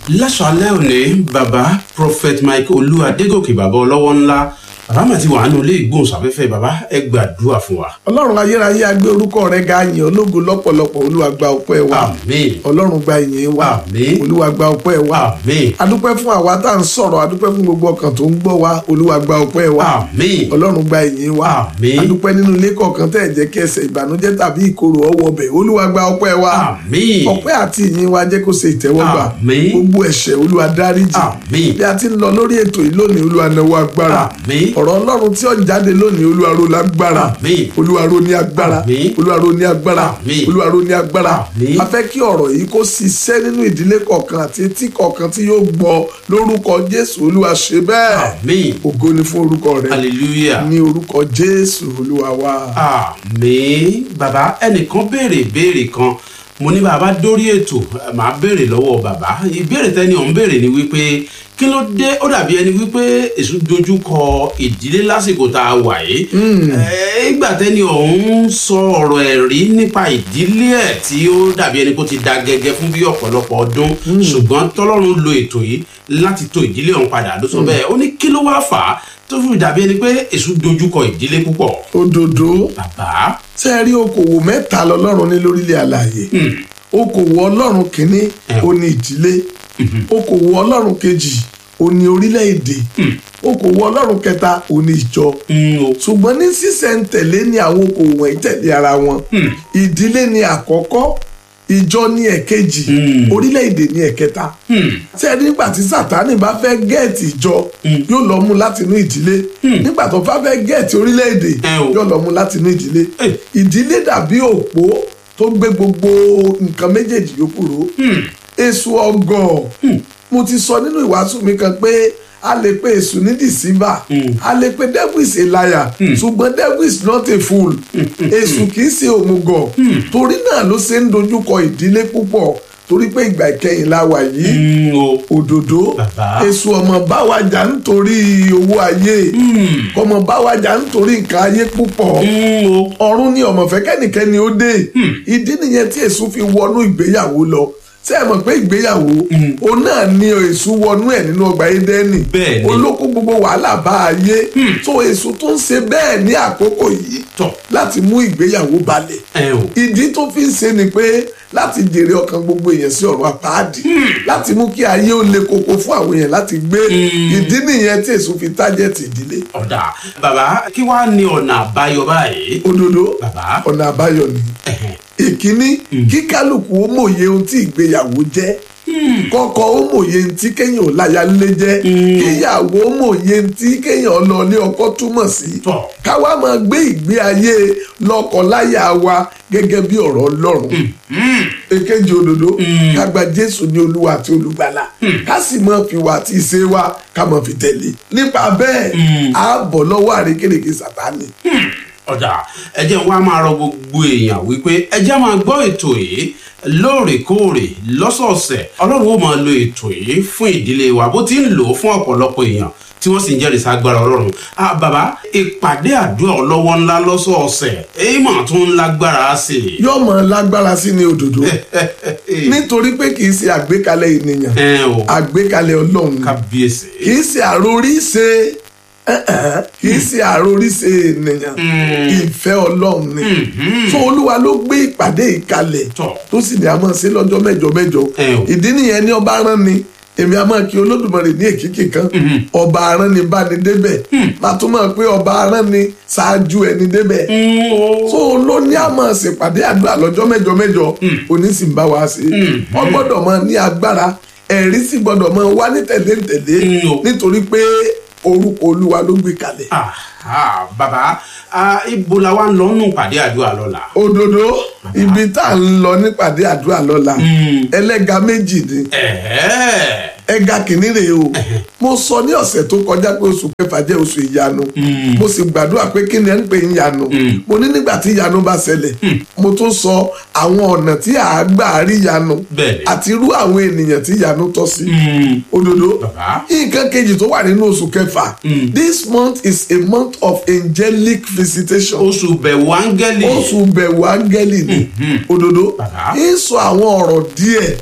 láṣálẹ́ òní bàbá prophet mike olú adégòkè bàbá ọlọ́wọ́ ńlá bàbá mà ti wà nínú ilé ìgbóhùnsáfẹ́fẹ́ bàbá ẹ gbàdúrà fún wa. ọlọ́run ayérayé agbé orúkọ rẹ ga yìn ológo lọ́pọ̀lọpọ̀ olúwa gba ọpẹ́ wa àmín ọlọ́run gba ìyìn wa Àmín. olúwa gba ọpẹ́ wa àmín adúpẹ́ fún àwa tá à ń sọ̀rọ̀ adúpẹ́ fún gbogbo ọkàn tó ń gbọ́ wa olúwa gba ọpẹ́ wa àmín ọlọ́run gba ìyìn wa Àmín. adúpẹ́ nínú ilé kọ̀ọ̀kan tẹ́ ẹ̀ jẹ́ kí ẹsẹ̀ ìbànújẹ́ tàbí ìkorò ọwọ́ bẹ̀ olúwa gba ọpẹ́ wa àmín ọpẹ́ àti ìyìn wa jẹ́ kó ṣe ìtẹ́wọ́gbà Àmín. gbogbo ẹ̀ṣẹ̀ olúwa dáríjì Àmín. bí a ti ń lọ lórí ètò yìí lónìí olúwa náwó agbára Àmín. ọ̀rọ̀ ọlọ́run tí ó jáde lónìí olúwa ro lágbára Àmín. olúwa ro ní agbára Àmín. olúwa ro ní agbára Àmín. olúwa ro ní agbára Àmín. a fẹ́ kí ọ̀rọ̀ yìí kó ṣiṣẹ́ nínú ìdílé kọ̀ọ̀kan àti etí kọ̀ọ̀kan tí yóò gbọ́ lórúkọ jésù olúwa ṣe bẹ́ẹ̀ àmín ògo ni fún orúkọ rẹ hallelujah ní orúkọ jésù olúwa wa. àmín bàbá ẹnìkan béèrè ìbéèrè kan mo ní bàbá dórí ètò ẹ, màá béèrè lọ́wọ́ bàbá ìbéèrè tẹ́ni ọ̀hún béèrè ni wípé kí ló dé ó dàbí ẹni wípé èso dojú kọ ìdílé lásìkò tá a wà yìí Ẹ, ìgbà tẹ́ni ọ̀hún sọ ọ̀rọ̀ ẹ̀rí nípa ìdílé ẹ̀ tí ó dàbí ẹni kó ti da gẹ́gẹ́ fún bí ọ̀pọ̀lọpọ̀ ọdún ṣùgbọ́n tọ́lọ́run lo ètò yìí láti tò ìdílé ọ̀hún padà ló sọ bẹ́ẹ̀ ó ní kí ló wá fà á tó fi dàbí ẹni pé èso dojú kọ ìdílé púpọ̀ òdòdó bàbá tẹ́ ẹ rí okòwò mẹ́ta lọ́lọ́run ní lórílẹ̀ àlàyé okòwò ọlọ́run kìíní Ẹ. ó ní ìdílé okòwò ọlọ́run kejì ó ní orílẹ̀-èdè okòwò ọlọ́run kẹta ó ní ìjọ Mm, o. ṣùgbọ́n ní sísẹ̀ntẹ̀lé ni àwọn okòwò wọ̀nyí tẹ̀lé ara wọn ìdílé ni àkọ́kọ́ ìjọ ní ẹ̀kejì Hmm. orílẹ̀-èdè ní ẹ̀kẹta Hmm. tí ẹni nígbà tí sátani bá fẹ́ gẹ̀ẹ́tì ìjọ yóò lọ mú láti inú ìdílé nígbà tó bá fẹ́ gẹ̀ẹ́tì orílẹ̀-èdè Ẹ o. yóò lọ mú láti inú ìdílé Ẹ. ìdílé dàbí òpó tó gbé gbogbo nǹkan méjèèjì yòókù ró èso ọgọ mo ti sọ nínú ìwàásù mi kan pé a lè pe èso ní deceiver a lè pe devil is a liar ṣùgbọ́n devil is not a fool èso kì í ṣe òmùgọ̀ torí náà ló ṣe ń dojúkọ ìdílé púpọ̀ torí pé ìgbà ìkẹyìn la wà yìí Mm, o. òdòdó Bàbá. èso ọmọ báwájà nítorí owó ayé ọmọ báwájà nítorí nǹkan ayé púpọ̀ Mm, o. ọ̀run ni ọmọ fẹ́ kẹ́nìkẹ́ni ó dé ìdí nìyẹn tí èso fi wọnú ìgbéyàwó lọ ṣé ẹ mọ̀ pé ìgbéyàwó òun náà ni èso wọnú ẹ̀ nínú ọgbà Édẹ́nì Bẹ́ẹ̀ ni. olóko gbogbo wàhálà bá ayé tó èso tó ń ṣe bẹ́ẹ̀ ní àkókò yìí Tọ̀. láti mú ìgbéyàwó balẹ̀ ẹ o. ìdí tó fi ń ṣe ni pé láti jèrè ọkàn gbogbo èèyàn sí ọ̀rọ̀ àpáàdì láti mú kí ayé ó le koko fún àwọn èèyàn láti gbé ìdí nìyẹn tí èso fi tájẹ̀tì ìdílé ọ̀dà bàbá kí wàá ní ọ̀nà àbáyọ báyìí. òdodo Bàbá. ọ̀nà àbáyọ ni Ẹ̀hẹ̀n. ìkíní kí kálukú ó mòye ohun tí ìgbéyàwó jẹ́ kọ́kọ́ ó mòye ohun tí kéèyàn ò láya lé jẹ́ kíyàwó ó mòye ohun tí kéèyàn lọ lé ọkọ túmọ̀ sí Tọ̀. káwa máa gbé ìgbé ayé lọ́kọláya wa gẹ́gẹ́ bí ọ̀rọ̀ Ọlọ́run èkejì òdodo ká gba Jésù ní Olúwa àti Olùgbàlà ká sì máa fi wà àti ìṣe wa ká máa fi tẹ̀lé nípa bẹ́ẹ̀ á bọ̀ lọ́wọ́ àrékèrèké Sátánì. ọ̀dà ẹ jẹ́ wá máa rọ gbogbo èèyàn wípé ẹ jẹ́ máa gbọ́ ètò yìí lóòrèkóòrè lọ́sọ̀ọ̀sẹ̀ ọlọ́run ó máa lo ètò yìí fún ìdílé wa bó ti ń lò ó fún ọ̀pọ̀lọpọ̀ èèyàn tí wọ́n sì ń jẹ́rìí ságbára ọlọ́run ah bàbá ìpàdé àdúrà ọlọ́wọ́ ńlá lọ́sọ̀ọ̀sẹ̀ èyí mà tún ń lágbára sí i. yóò mọ lágbára sí ní òdòdó nítorí pé kì í ṣe àgbékalẹ̀ ènìyàn ẹ o àgbékalẹ̀ ọlọ́run ni. kábíyèsí. kì í ṣe àròríṣe ẹ̀hẹ̀n, kì í ṣe àròríṣe ènìyàn ìfẹ́ ọlọ́run ni tó olúwa ló gbé ìpàdé ìkalẹ̀ Tọ̀. tó sì ní a máa ṣe lọ́jọ́ mẹ́jọ mẹ́jọ Ẹ o. ìdí nìyẹn ni ọba rán ni èmi a máa kí olódùmarè ní èkìkì kan ọba arán ni bá ní débẹ̀ màá tún máa pé ọba arán ni ṣáájú ẹni débẹ̀ Mm, o. so ló ní a máa ṣèpàdé àdúrà lọ́jọ́ mẹ́jọ mẹ́jọ òní sì ń bá wa ṣe wọ́n gbọ́dọ̀ máa ní agbára ẹ̀rí sì gbọ́dọ̀ máa wá ní tẹ̀léńtẹ̀lé Mm, o. nítorí pé orúkọ olúwa ló gbé kalẹ̀. Aha, bàbá ah, ibo la wa ń lọ nù pàdé àdúrà lọ́la. òdodo ibi tá à ń lọ nípàdé àdúrà lọ́la ẹlẹ́ga méjì ni Ẹ̀ẹ́. ẹga kìíní rèé o mo sọ ní ọ̀sẹ̀ tó kọjá pé oṣù kẹfà jẹ́ oṣù ìyanu mo sì gbàdúrà pé kí ni ẹ ń pè ń yanu mo ní nígbà tí ìyanu bá ṣẹlẹ̀ mo tún sọ àwọn ọ̀nà tí à á gbà rí ìyanu Bẹ́ẹ̀ni. àti irú àwọn ènìyàn tí ìyanu tọ́ sí Mm, òdodo Bàbá. nǹkan kejì tó wà nínú oṣù kẹfà this month is a month of angelic visitation oṣù bẹ̀wò áńgẹ́lì. oṣù bẹ̀wò áńgẹ́lì ni òdodo Bàbá. ń sọ àwọn ọ̀rọ̀ díẹ̀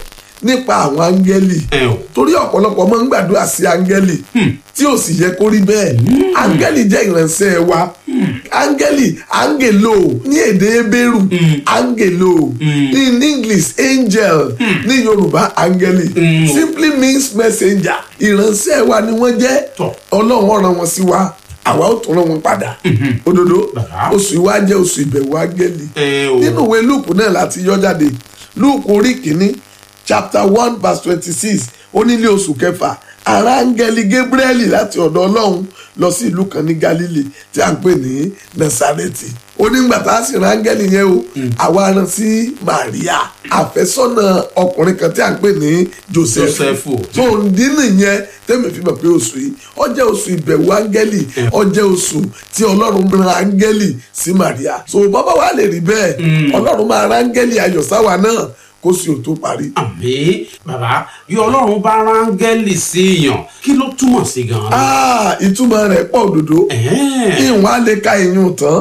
nípa àwọn áńgẹ́lì ẹ o torí ọ̀pọ̀lọpọ̀ máa ń gbàdúrà sí áńgẹ́lì tí ò sì yẹ kó rí bẹ́ẹ̀ áńgẹ́lì jẹ́ ìránṣẹ́ wa áńgẹ́lì áńgèlò ní èdè ebéèrù áńgèlò in english angel ní yorùbá áńgẹ́lì simply means messenger ìránṣẹ́ wa ni wọ́n jẹ́ Tọ́. ọlọ́run ó rán wọn sí wa àwa ó tún rán wọn padà òdodo Bàbá. oṣù ìwá jẹ́ oṣù ìbẹ̀wò áńgẹ́lì ẹ o nínú ìwé lúùkù náà láti yọ jáde lúùkù orí kìíní chapter one verse twenty six onílé oṣù kẹfà ará áńgẹ́lì gabrieli láti ọ̀dọ̀ ọlọ́run lọ sí ìlú kan ní galilei tí a ń pè ní nasareti onígbà tá a sì rán áńgẹ́lì yẹn o àwa rán sí maria àfẹ́sọ́nà ọkùnrin kan tí a ń pè ní joseph Jósẹ́fù. tó ń dín nìyẹn tẹ́mi fi mọ̀ pé oṣù yìí ó jẹ́ oṣù ìbẹ̀wò áńgẹ́lì ó jẹ́ oṣù tí ọlọ́run rán áńgẹ́lì sí Maria so bàbá wa lè rí bẹ́ẹ̀ ọlọ́run máa rán áńgẹ́lì ayọ̀ sáwa náà kó sì ò tó parí. àmì bàbá bí ọlọ́run bá rángẹ́lì sí èèyàn kí ló túmọ̀ sí gan-an. Ah, ìtumọ̀ rẹ̀ pọ̀ òdodo Ẹ̀hẹ́n. ìwọ̀n á lè ka ìyún tán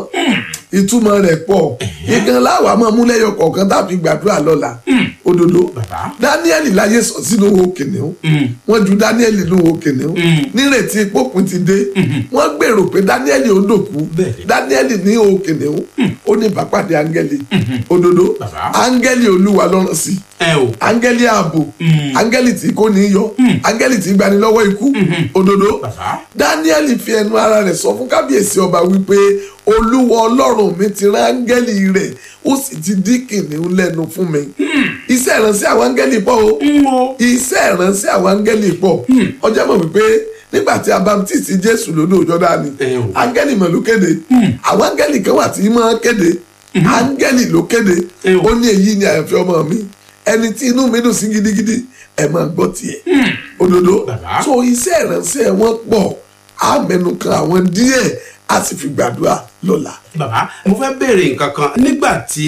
ìtumọ̀ rẹ̀ pọ̀ ìkan láwàá máa mú lẹ́yọ kọ̀ọ̀kan tàbí gbàdúrà lọ́la òdodo bàbá Dáníẹ́lì láyé sọ sínú wo kìnìún wọ́n ju Dáníẹ́lì nínú wo kìnìún nírètí pópin ti dé wọ́n gbèrò pé Dáníẹ́lì ó dòkú Bẹ́ẹ̀ni. Dáníẹ́lì ní wo kìnìún ó ní ìbápàdé áńgẹ́lì òdodo Bàbá. áńgẹ́lì olúwa lọ́rùn sí ẹ o áńgẹ́lì ààbò áńgẹ́lì tí kò ní í yọ áńgẹ́lì tí gbani lọ́wọ́ ikú òdodo bàbá Dáníẹ́lì fi ẹnu ara rẹ̀ sọ fún kábíyèsí ọba wípé olúwa ọlọ́run mi ti rán áńgẹ́lì rẹ̀ ó sì ti dí kìnìún lẹ́nu fún mi iṣẹ́ ìránṣẹ́ àwọn áńgẹ́lì pọ̀ o ń wo iṣẹ́ ìránṣẹ́ àwọn áńgẹ́lì pọ̀ ọjọ́ mọ̀ wípé nígbà tí a baptisi jésù lódò jọ́dánì Ẹ o. áńgẹ́lì mọ̀ ló kéde àwọn áńgẹ́lì kan wà tí máa kéde áńgẹ́lì ló kéde Ẹ o. ó ní èyí ni àyànfẹ́ ọmọ mi ẹni tí inú mi dùn sí gidigidi ẹ máa gbọ́ tiẹ̀ òdodo Bàbá. so iṣẹ́ ìránṣẹ́ wọn pọ̀ á mẹ́nu kan àwọn díẹ̀ á sì fi gbàdúrà lọ́la. bàbá mo fẹ́ béèrè nǹkan kan nígbà tí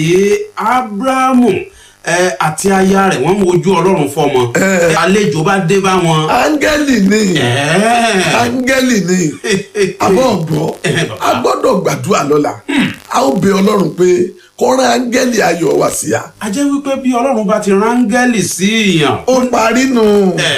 abrahamu ẹ, àti aya rẹ̀ wọ́n ń wojú ọlọ́run fọmọ àlejò bá dé bá wọn. áńgẹ́lì ni Ẹ̀ẹ́. áńgẹ́lì ni àbọ̀ ọ̀gbọ́ Eh, bàbá. a gbọ́dọ̀ gbàdúrà lọ́la a ó bẹ ọlọ́run pé kó rán áńgẹ́lì ayọ̀ wá sí a. a jẹ́ wípé bí ọlọ́run bá ti rángẹ́lì sí èèyàn. ó parí nù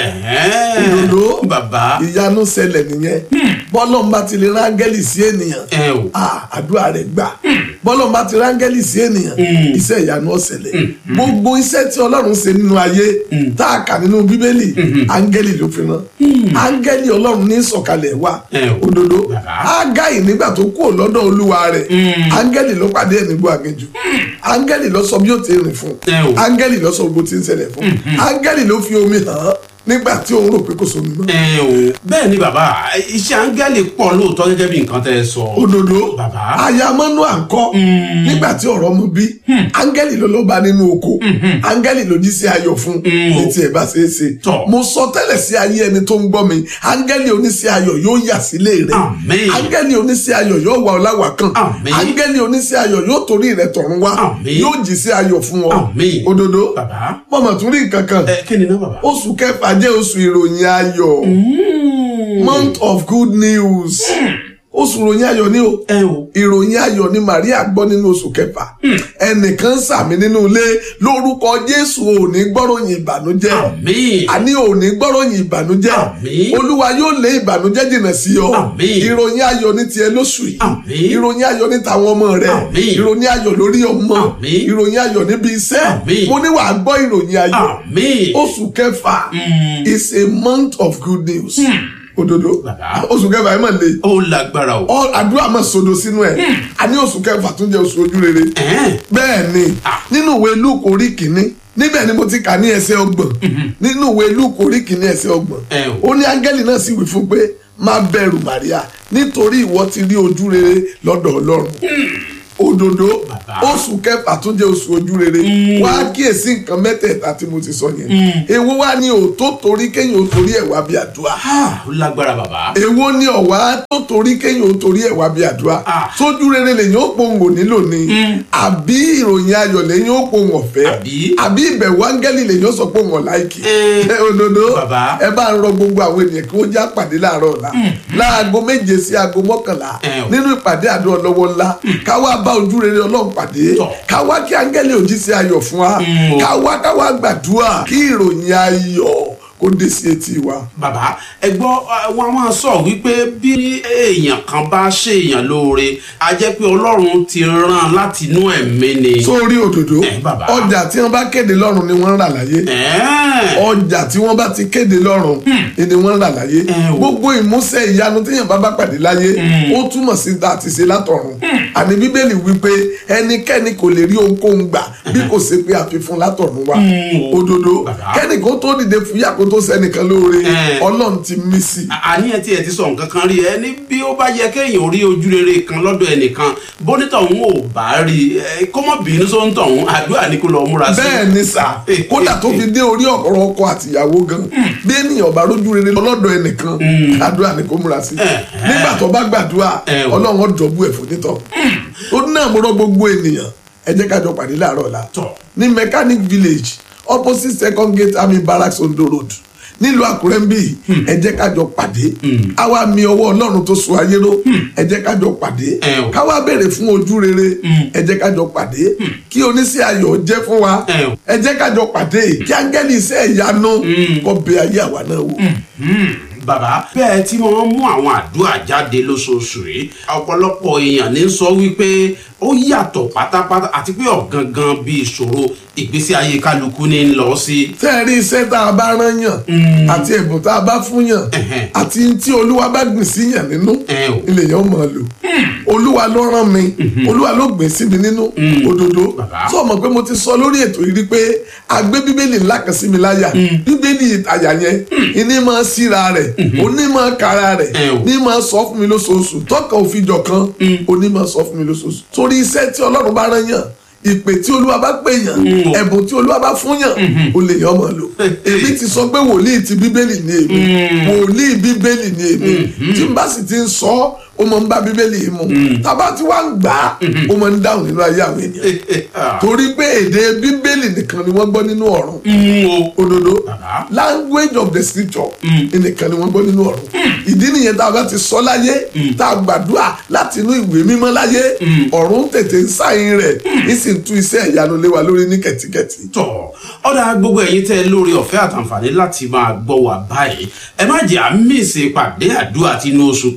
Ẹ̀ẹ́. òdòdó bàbá ìyanu ṣẹlẹ̀ nìyẹn bọ́lọ́n bá ti lè rán áńgẹ́lì sí ènìyàn ẹ o ah, àdúrà rẹ̀ gbà bọ́lọ́n bá ti rán áńgẹ́lì sí ènìyàn iṣẹ́ ìyanu ó ṣẹlẹ̀ gbogbo iṣẹ́ tí ọlọ́run ṣe nínú ayé tá a kà nínú bíbélì áńgẹ́lì ló fi rán áńgẹ́lì ọlọ́run ní sọ̀kalẹ̀ wá Ẹ o. òdodo Bàbá. ágáì nígbà tó kúrò lọ́dọ̀ olúwa rẹ̀ áńgẹ́lì ló pàdé ẹ̀ nígbó aginjù áńgẹ́lì ló sọ bí ó ti rìn fún Ẹ o. áńgẹ́lì ló sọ gbogbo tí ń ṣẹlẹ̀ fún áńgẹ́lì ló fi omi hàn án nígbà tí òun rò pé kò sómi mọ́ ẹ o bẹ́ẹ̀ ni bàbá iṣẹ́ áńgẹ́lì pọ̀ lóòótọ́ gẹ́gẹ́ bí nǹkan tẹ́ ẹ sọ. òdodo Bàbá. ayamọ́nú àǹkọ́ nígbà tí ọ̀rọ̀ mu bí áńgẹ́lì ló ló bá nínú oko áńgẹ́lì ló jí sí ayọ̀ fún ní tiẹ̀ bá ṣe é ṣe Tọ́. mo sọ tẹ́lẹ̀ sí ayé ẹni tó ń gbọ́ mi áńgẹ́lì oníṣẹ́ ayọ̀ yóò yà sílé rẹ̀ Àmín. áńgẹ́lì oníṣẹ́ ayọ̀ yóò wà ọ́ láwà kan Àmín. áńgẹ́lì oníṣẹ́ ayọ̀ yóò torí rẹ̀ tọ̀run wá Àmín. yóò jí sí ayọ̀ fún ọ Àmín. òdodo bàbá mọ̀mọ́ tún rí nǹkan kan ẹ kí ni náà bàbá. oṣù kẹfà jẹ́ oṣù ìròyìn ayọ̀ month of good news oṣù ìròyìn ayọ̀ ni o ẹ o ìròyìn ayọ̀ ni Maria gbọ́ nínú oṣù kẹfà ẹnìkan sàmì nínú ilé lórúkọ Jésù ò ní gbọ́ròyìn ìbànújẹ́ àmín àní ò ní gbọ́ròyìn ìbànújẹ́ Àmín. olúwa yóò lé ìbànújẹ́ jìnnà sí ọ Àmín. ìròyìn ayọ̀ ní tiẹ̀ lóṣù yìí Àmín. ìròyìn ayọ̀ ní tàwọn ọmọ rẹ Àmín. ìròyìn ayọ̀ lórí ọmọ Àmín. ìròyìn ayọ̀ níbi iṣẹ́ Àmín. mo ní wàá gbọ́ ìròyìn ayọ̀ àmín oṣù kẹfà is a month of good news òdodo Bàbá. oṣù kẹfà ẹ mà le ó lágbára o. Ọ- àdúrà máa sodo sínú ẹ àní oṣù kẹfà tún jẹ oṣù ojú rere Ẹ̀ẹ́. bẹ́ẹ̀ ni Ah. nínú ìwé Lúùkù orí kìíní níbẹ̀ ni mo ti kà ní ẹsẹ̀ ọgbọ̀n nínú ìwé Lúùkù orí kìíní ẹsẹ̀ ọgbọ̀n Ẹ o. ó ní áńgẹ́lì náà sì wí fún pé má bẹ̀rù Màríà nítorí ìwọ ti rí ojú rere lọ́dọ̀ Ọlọ́run òdodo Bàbá. oṣù kẹfà tún jẹ́ oṣù ojú rere wá kíyèsí nǹkan mẹ́tẹ̀ẹ̀ta tí mo ti sọ yẹn èwo wá ní òótọ́ torí kéèyàn ó torí ẹ̀ wá bí àdúrà Ah, ó lágbára bàbá. èwo ni ọ̀wá tó torí kéèyàn ó torí ẹ̀ wá bí àdúrà Ah. sójú rere lèyìn ó pohùn ò nílò ni àbí ìròyìn ayọ̀ lèyìn ó pohùn ọ̀fẹ́ Àbí? àbí ìbẹ̀wò áńgẹ́lì lèyìn ó sọ pohùn ọ̀láìkì Eh. ẹ òdodo Bàbá. ẹ bá ń rọ gbogbo àwọn ènìyàn kí wọ́n já pàdé láàárọ̀ ọ̀la láago méje sí aago mọ́kànlá Eh o. nínú ìpàdé àdó ọlọ́wọ́ ńlá káwá bá ojú rere ọlọ́run pàdé Tọ́. ká wá kí áńgẹ́lì òjíṣẹ́ ayọ̀ fún wa Mm, o. ká wá ká wá gbàdúrà kí ìròyìn ayọ̀ kó dé sí etí wa. bàbá ẹ gbọ́ ẹ, wọn a máa sọ wípé bí èèyàn kan bá ṣèèyàn lóore a jẹ́ pé ọlọ́run ti rán láti inú ẹ̀mí ni. sórí òdòdó Eh, bàbá. ọjà tí wọ́n bá kéde lọ́rùn ni wọ́n ń rà láyé Ẹ̀ẹ́. ọjà tí wọ́n bá ti kéde lọ́rùn ni wọ́n ń rà láyé Eh, o. gbogbo ìmúṣẹ ìyanu téèyàn bá bá pàdé láyé ó túmọ̀ sí ta àti ṣe látọ̀run àní bíbélì wípé ẹnikẹ́ni kò lè rí ohunkóhun gbà bí kò ṣe pé àfihàn látọ̀run wá Mm, o. òdodo Bàbá. kẹ́ni kó tó dìde fúyà kó tó sẹ́nìkan lóore Eh. ọlọ́run ti mí sí i. àníyàn tí ẹ ti sọ nǹkan kan rí ẹ ní bí ó bá yẹ kéèyàn rí ojú rere kan lọ́dọ̀ ẹnìkan bónítọ̀ òun ò bá rí ẹ kó mọ̀ bínú sóńtọ̀ òun àdúrà ní kó lọ múra sí. bẹ́ẹ̀ ni sà kódà tó fi dé orí ọ̀rọ̀ ọkọ àtìyàwó gan bí ènìyàn bá rójú rere lọ́dọ̀ ẹnìkan àdúrà ni kò múra sí nígbà tó bá gbàdúrà Eh, o. ọlọ́run ó dọ̀bú ẹ̀ fún nítọ̀ ó ní náà mo rọ gbogbo ènìyàn ẹ jẹ́ ká jọ pàdé láàárọ̀ ọ̀la Tọ́. ní mechanic village opposite second gate army barracks ondo road nílùú àkúrẹ́ ń bí ẹ jẹ́ ká jọ pàdé àwa mi ọwọ́ ọlọ́run tó so ayé ró ẹ jẹ́ ká jọ pàdé Eh, o. ká wá béèrè fún ojú rere ẹ jẹ́ ká jọ pàdé kí oníṣẹ́ ayọ̀ jẹ́ fún wa Eh, o. ẹ jẹ́ ká jọ pàdé kí áńgẹ́lì iṣẹ́ ìyanu kó bẹ ayé àwa náà wò. Hmm, bàbá bẹ́ẹ̀ tí wọ́n mú àwọn àdúrà jáde lóṣooṣù yìí ọ̀pọ̀lọpọ̀ èèyàn ní sọ wípé ó yàtọ̀ pátápátá àti pé ọ̀gangan bí ìṣòro ìgbésí ayé kálukú ní ń lọ sí. tẹ́ ẹ rí iṣẹ́ tá a bá rán yàn àti ẹ̀bùn tá a bá fún yàn Ẹ̀hẹ̀. àti tí olúwa bá gbìn sí yàn nínú Eh, o. ilé yẹn ó máa lò olúwa ló rán mi olúwa ló gbìn sí mi nínú òdodo Bàbá. sọ mọ̀ pé mo ti sọ lórí ètò yìí rí pé a gbé bíbélì ńlá kan sí mi láyà bíbélì àyà yẹn ìní máa síra rẹ̀ òní máa kára rẹ̀ Eh, o. ní máa sọ fún mi lóṣooṣù tọ́ka òfin jọ kan òní máa sọ fún mi lóṣooṣù torí iṣẹ́ tí ọlọ́run bá rán yàn ìpè tí olúwa bá pè yàn Mm. ẹ̀bùn tí olúwa bá fún yàn ó lè yàn mọ̀ lò èmi ti sọ pé wòlíì ti bíbélì ní èmi wòlíì bíbélì ní èmi tí n bá sì ti ń sọ ọ́, ó mọ̀ ń bá bíbélì yìí mu tábà tí wàá ń gbà á ó mọ̀ ń dáhùn nínú ayé àwọn ènìyàn torí pé èdè bíbélì nìkan ni wọ́n gbọ́ nínú ọ̀run Hmm, o. òdodo Bàbá. language of the scripture nìkan ni wọ́n gbọ́ nínú ọ̀run ìdí nìyẹn tá a bá ti sọ láyé tá a gbàdúrà láti inú ìwé mímọ́ láyé ọ̀run tètè ń sáyìn rẹ̀ ní sì ń tú iṣẹ́ ìyanu lé wa lórí ní kẹ̀tíkẹ̀tí. tọ̀ ọ̀dà gbogbo ẹ̀yin tẹ́ lórí ọ̀fẹ́ àtàǹfààní láti máa gbọ́ wà báyìí ẹ má jẹ́ àmì ìsèpàdé àdúrà tinú oṣù